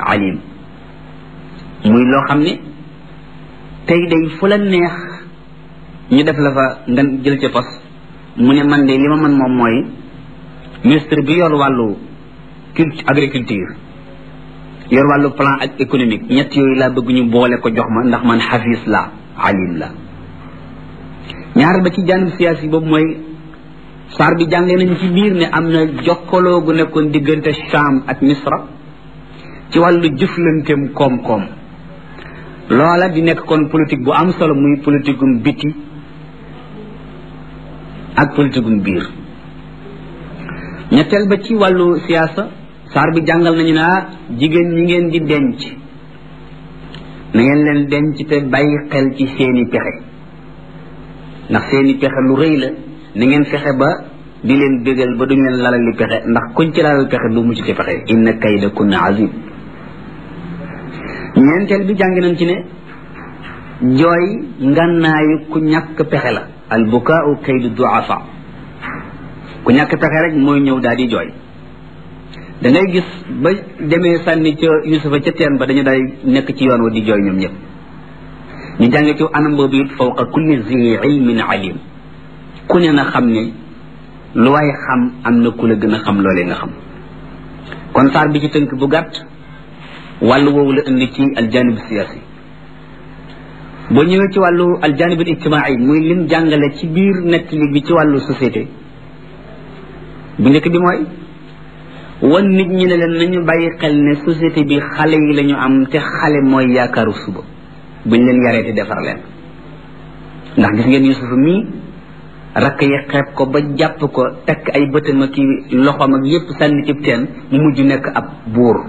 alim muy loo xam ne tey day fu la neex ñu def la fa nga jël ca pos mu ne man de li ma mën moom mooy ministre bi yor wàllu culture agriculture yor wàllu plan ak économique ñett yooyu laa bëgg ñu boole ko jox ma ndax man xafis la alim la ñaar ba ci janib siyaasi boobu mooy saar bi jàngee nañ ci biir ne am na jokkaloo gu nekkoon diggante Sham ak Misra ci wàllu jëflanteem koom-koom loola di nekk kon politique bu am solo muy politique gum biti ak politique gum biir ñetteel ba ci wàllu siyaasa saar bi jàngal nañu naa jigéen ñi ngeen di denc na ngeen leen denc te bàyyi xel ci seeni pexe ndax seeni pexe lu rëy la na ngeen fexe ba di leen bégal ba duñ leen lalal li pexe ndax kuñ ci lalal pexe du mucc ci pexe inna kayda kunna azim ñeenteel bi jàng nañ ci ne jooy ngannaayu ku ñàkk pexe la al bukaau kaydu duafa ku ñàkk pexe rek mooy ñëw daal di jooy da ngay gis ba demee sànni ca yusufa ca teen ba dañu day nekk ci yoon wa di jooy ñoom ñëpp ñu jàng ci anam boobu it fawqa kulli zi ilmin alim ku ne na xam ne lu waay xam am na ku la gën a xam loolee nga xam kon saar bi ci tënk bu gàtt wàllu woowu la indi ci aljanib siyaasi boo ñëwee ci wàllu aljanib al ijtimaai muy lim jàngale ci biir nettali bi ci wàllu société bu njëkk bi mooy wan nit ñi ne leen nañu bàyyi xel ne société bi xale yi la ñu am te xale mooy yaakaaru suba buñ leen yaree te defar leen ndax gis ngeen Yuusuf mii rakk yi xeeb ko ba jàpp ko tekk ay bëtam ak loxoom ak yépp sànni cib teen mu mujj nekk ab buur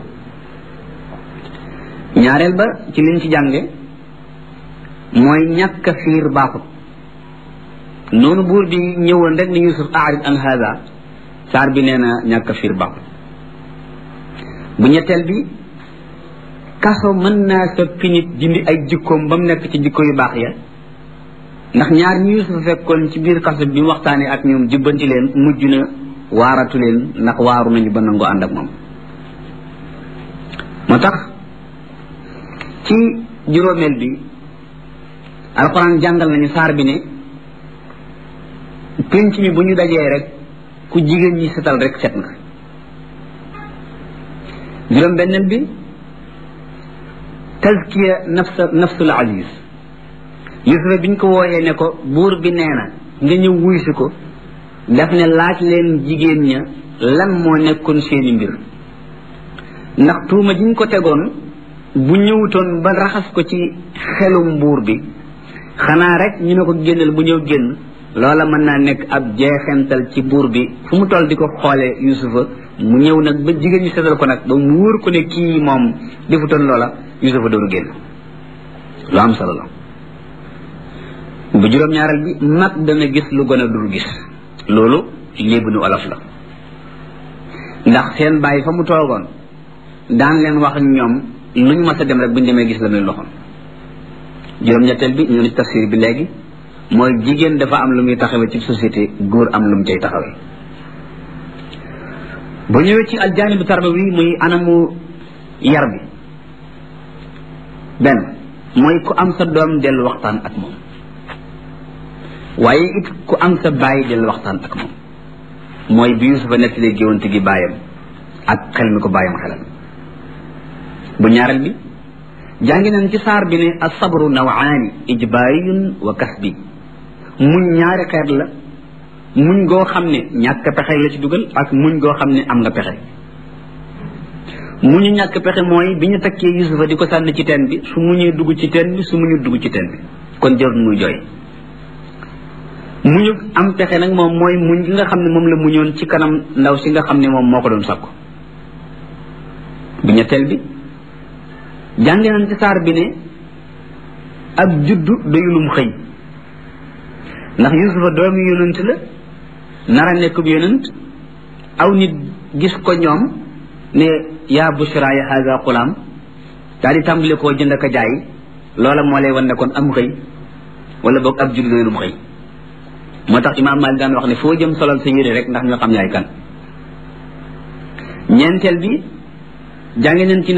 ñaareel ba ci liñ ci jànge mooy ñàkk a fiir baaxut noonu buur bi ñëwoon rek ni Yuusuf aarid an hada saar bi nee na ñàkk a fiir baaxut bu ñetteel bi kaso mën naa soppi nit dindi ay jikkoom ba mu nekk ci jikko yu baax ya ndax ñaar ñi Yuusuf fekkoon ci biir kaso bi mu waxtaanee ak ñoom jubbanti leen mujj na waaratu leen ndax waaru nañu ba nangoo ànd ak moom moo tax ci juróomeel bi alxuraan jàngal nañu saar bi ne pénc mi bu ñu dajee rek ku jigéen ñi setal rek set nga juróom benneel bi tazkiya nafsa nafsul aziz yusufa biñ ko wooyee ne ko buur bi nee na nga ñëw wuy si ko daf ne laaj leen jigéen ña lan moo nekkoon seeni mbir ndax tuuma jiñ ko tegoon bu ñëwutoon ba raxas ko ci xelum buur bi xanaa rek ñu ne ko génnal bu ñëw génn loola mën naa nekk ab jeexental ci buur bi fu mu toll di ko xoolee yusufa mu ñëw nag ba jigéen ñi setal ko nag ba mu wóor ko ne kii moom defutoon loola yusufa doon génn lu am solo la bu juróom-ñaareel bi mag dana gis lu gën a dul gis loolu léebu nu olof la ndax seen bàyyi fa mu toogoon daan leen wax ak ñoom lu ñu mas a dem rek bu ñu demee gis la muy loxoon juróom-ñetteel bi ñu ni tafsir bi léegi mooy jigéen dafa am lu muy taxawee ci société góor am lu mu cay taxawee bu ñëwee ci aljaanibu tarbawi muy anamu yar bi benn mooy ku am sa doom dellu waxtaan ak moom waaye it ku am sa bàyyi dellu waxtaan ak moom mooy bi Yusufa nettalee géwante gi bàyyam ak xel mi ko bàyyam xelal bu ñaareel bi jàngi nañ ci saar bi ne asabru nawaani ijbaariyun wa kasbi muñ ñaari xeet la muñ goo xam ne ñàkk pexe la ci dugal ak muñ goo xam ne am nga pexe muñu ñàkk pexe mooy bi ñu takkee Yusufa di ko sànni ci teen bi su muñee dugg ci teen bi su muñu dugg ci teen bi kon jarul muy jooy muñu am pexe nag moom mooy muñ gi nga xam ne moom la muñoon ci kanam ndaw si nga xam ne moom moo ko doon sakku bu ñetteel bi jàngi nañ ci saar bi ne ab juddu doyulum xëy ndax yusufa doomi yonent la nara nekkub yonent aw nit gis ko ñoom ne yaa bushra ya haza xulaam daal di tàmbali koo jënd ak a jaay loola moo lay wan ne kon am xëy wala boog ab juddu doyulum xëy moo tax imaam Maalik daan wax ne foo jëm solal sa yére rek ndax ñu xam yaay kan ñeenteel bi jàngi nañ ci